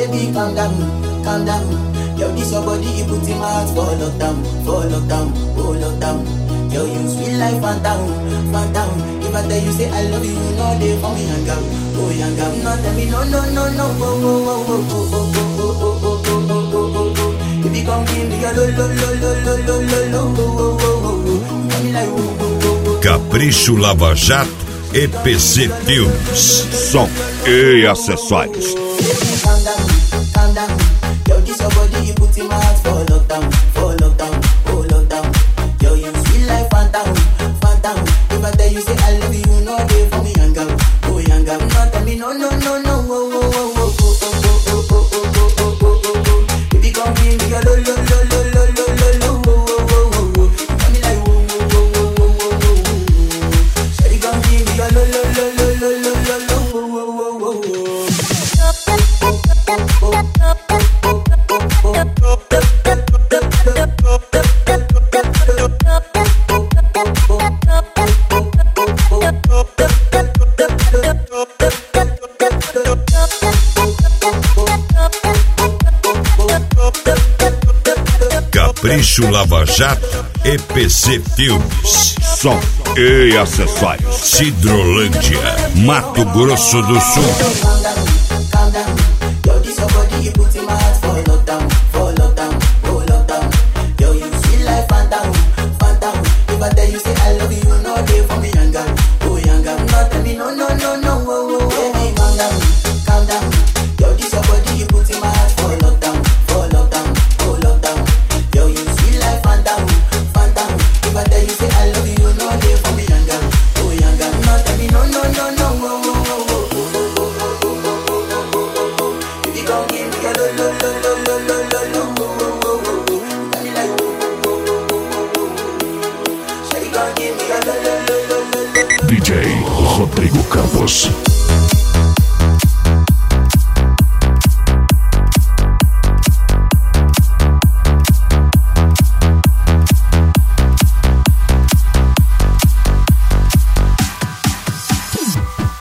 baby, calm down, calm down. Yo, this your body, it puts in my heart for lockdown, for lockdown, oh lockdown. Yo, you sweet life, phantom, phantom. If I tell you say I love you, you know they for me hang out, oh hang out. No tell me no, no, no, no, oh, oh, oh, oh, oh, oh, oh, oh, oh, oh, oh, oh, oh, oh. If you come give me a lo, lo, lo, lo, lo, lo, lo, lo, oh, oh, oh, oh, oh. You got me like, oh, oh, oh, oh. Capricho Lava Jato e PC Filmes. Som e acessórios. Baby, calm down, calm down. Yo, this your body, you put in my heart for lockdown, for lockdown, oh lockdown. Yo, you sweet life, phantom, phantom. If I tell you say I love you, you know they for me hang out, oh hang out. No tell me no, no, no, no, oh, oh, oh, oh, oh, oh, oh, oh, oh, oh, oh, oh, oh, oh. Baby, come give me your lo, lo, lo, lo, lo, lo, lo, lo, oh, oh, oh, oh, oh. You got me like, oh, oh, oh, oh, oh, oh, oh, oh. Shawty, come give me your lo, lo, lo, lo, lo, lo, lo, lo, oh, oh, oh, oh, oh. Capricho Lava Jato e PC Filmes. Som e acessórios. Cidrolândia, Mato Grosso do Sul. calm down, calm down. Yo, this your body, you put in my heart for lockdown, for lockdown, oh lockdown. Yo, you sweet life, phantom, phantom. If I tell you say I love you, you know they for me hang out, oh hang out. No tell me no, no, no, no, oh, oh, oh. Baby, calm down, calm down. Yo, this your body, you put in my heart for lockdown, for lockdown, oh lockdown. Yo, you sweet life, phantom, phantom. If I tell you say I love you, you know they for me hang out, oh hang out. No tell me no, no, no, no, oh, oh, oh, oh. If you gon' give me a lo lo lo lo lo lo lo lo oh, oh, oh, oh, oh. You got me like oh, oh, oh, oh, oh, oh, oh. Shawty gon' give me a lo lo lo lo lo lo lo. DJ Rodrigo Campos.